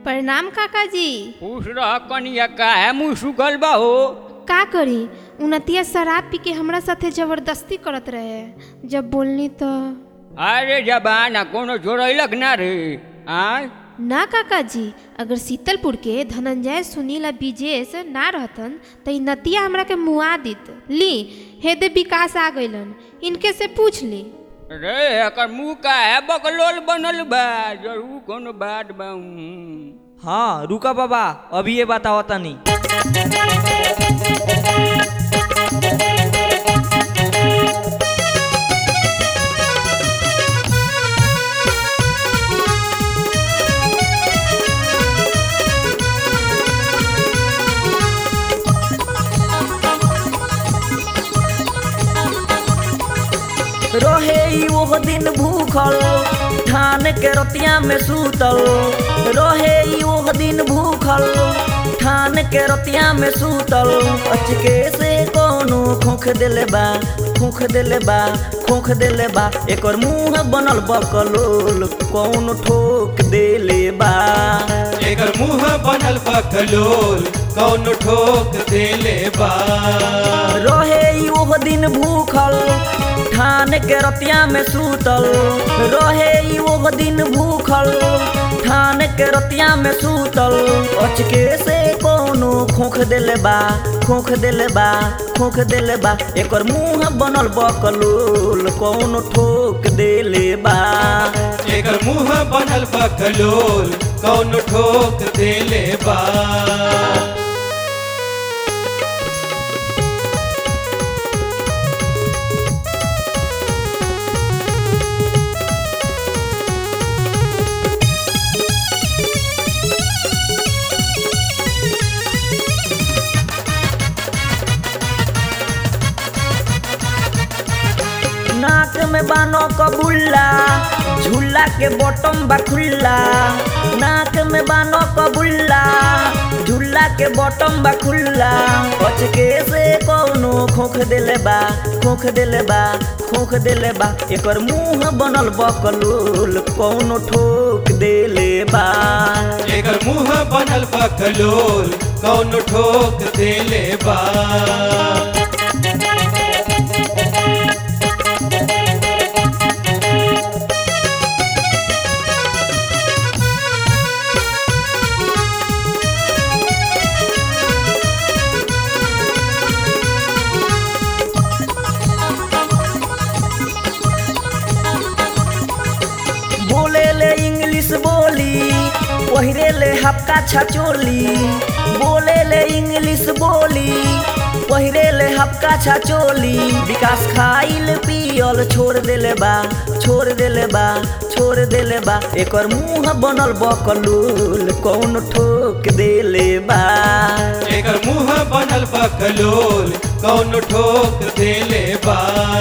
प्रणाम काका जी खुश रह कनिया काहे मुँह सुखल बा हो का करी उनतिया शराब पी के हमरा साथे जबरदस्ती करत रहे जब बोलनी तो अरे जबाना कोनो जोड़ैलक ना रे आय ना काका जी अगर शीतलपुर के धनंजय सुनील आ विजेश ना रहतन तो इ नतिया हमरा के मुआ दित ली हेदे विकास आ गइलन इनके से पूछ ली रे एकर मुँह काहे बकलोल बनल बा जरूर कोनो बात बा हूँ। हाँ रुका बाबा अभी ये बताओ तनी रहे ई ओह दिन भूखल ठान के रतिया में सूतल रहे ई ओह दिन भूखल ठान के रतिया में सूतल अचके से कोनो खोख देले बा खोख देले बा खोख देले बा एकर मुंह बनल बकलोल कौन ठोक देले बा एकर मुंह बनल बकलोल कौन ठोक देले बा रहे ई ओह दिन भूखल ठान के रतिया में सूतल रहे ई ओह दिन भूखल ठान के रतिया में सूतल अचके से कोनो खोख देले बा खोख देले बा खोख देले बा एकर मुंह बनल बकलोल कौन ठोक देले बा एकर मुंह बनल बकलोल कौन ठोक देले बा नाक में बानो कबुल्ला झूला के बॉटम बा खुल्ला नाक में बानो कबुल्ला झूला के बॉटम बा खुल्ला पचके से कोनो खोख देले बा खोख देले बा खोख देले बा एकर मुंह बनल बकलोल कोनो ठोक देले बा एकर मुंह बनल बकलोल कौन ठोक देले बा बोले ले इंग्लिश बोली पहिरे ले हपका छचोली बोले ले इंग्लिश बोली पहिरे ले हपका छचोली विकास खाइल पियल छोड़ देले बा छोड़ देले बा छोड़ देले बा एकर मुंह बनल बकलूल कौन ठोक देले बा एकर मुंह बनल बकलोल कौन ठोक देले बा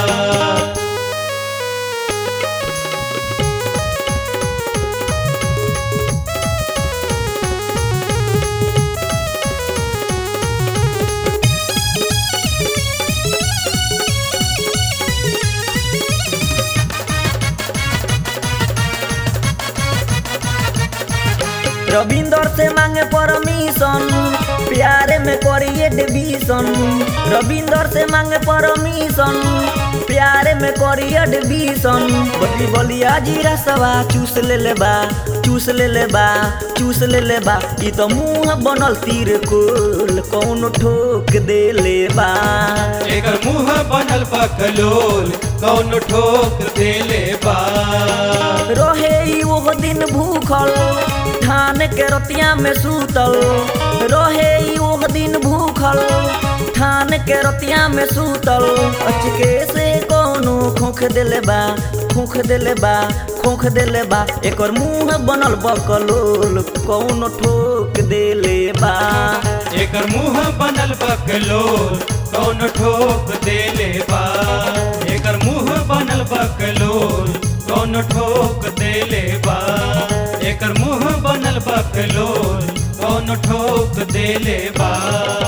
रविंदर से मांगे परमिशन प्यारे में करिए डिवीजन रविंदर से मांगे परमिशन प्यारे में करिए डिवीजन बदली बलिया जीरा सवा चूस ले ले बा चूस ले ले बा चूस ले ले बा ई तो मुंह बनल तीर कोल कौन ठोक दे ले बा एकर मुंह बनल बकलोल कौन ठोक देले बा रहे ई ओह दिन भूखल ठान के रतिया में सूतल रहे ई ओह दिन भूखल ठान के रतिया में सूतल अचके से कोनो खोख देले बा खोख देले बा खोख देले बा एकर मुंह बनल बकलोल कौन ठोक देले बा एकर मुंह बनल बकलोल कौन ठोक देले बा एकर मुंह बनल बकलोल कौन ठोक देले बा एकर मुंह बनल बकलोल कौन ठोक देले बा